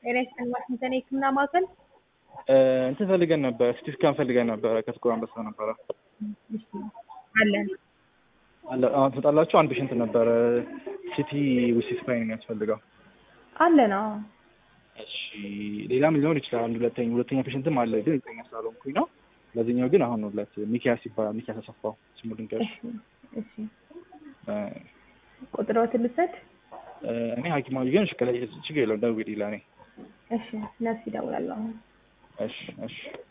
ጤና ይስጥልኝ ዋሽንግተን የህክምና ማዕከል እንትን ፈልገን ነበር፣ ሲቲ ስካን ፈልገን ነበረ። ከጥቁር አንበሳ ነበረ እሺ አለን አለ አሁን ትመጣላችሁ። አንድ ፔሽንት ነበረ ሲቲ ዊዝ ሲቲ ስካን የሚያስፈልገው። አለን አዎ እሺ ሌላም ሊሆን ይችላል። አንድ ሁለተኛ ሁለተኛ ፔሽንትም አለ፣ ግን ሁለተኛ ስላልሆንኩኝ ነው። ለዚህኛው ግን አሁን ሁለት ሚኪያስ ይባላል። ሚኪያስ አሰፋው ስሙ ድንገርሽ እሺ እሺ ቁጥሮትን ልውሰድ እኔ ሐኪም ልጅ ግን ሽከላ ችግር የለውም ደውዪልኝ ለእኔ እሺ ነርስ ይደውላለሁ አሁን እሺ እሺ